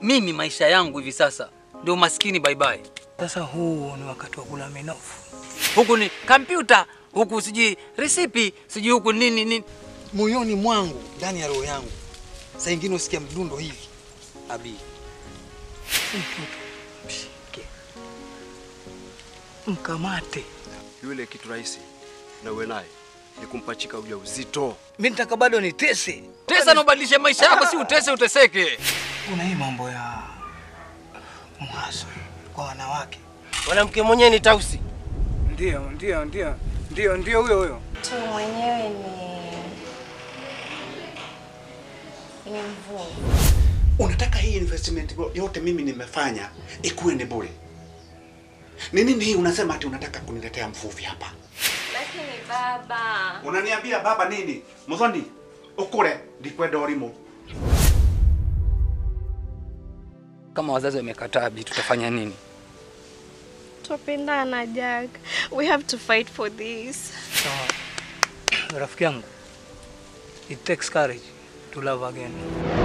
Mimi maisha yangu hivi sasa ndio maskini bye bye. Sasa huu ni wakati wa kula minofu. Huku ni kompyuta, huku sijui resipi, sijui huku nini nini. Moyoni mwangu, ndani ya roho yangu, saa ingine usikia mdundo hivi. Abi, Mtoto mshike, mkamate. Yule kitu rahisi na uwe naye ni kumpachika ujauzito. Mimi nitaka bado nitese. Tesa na ubadilishe maisha yako, si utese uteseke. Kuna hii mambo ya mhaso kwa wanawake. Mwanamke mwenyewe ni tausi. Ndio, ndio, ndio, ndio, ndio huyo huyo. Mtu mwenyewe ni ni mvua. Unataka hii investment yote mimi nimefanya ikuwe ni bure? Ni nini hii unasema ati unataka kuniletea mvuvi hapa? Lakini baba, Unaniambia baba nini? Muthoni, ukure ndikwenda urimo. Kama wazazi wamekataa Bi, tutafanya nini? tupendana Jack. We have to fight for this. Sawa. Rafiki yangu. It takes courage to love again.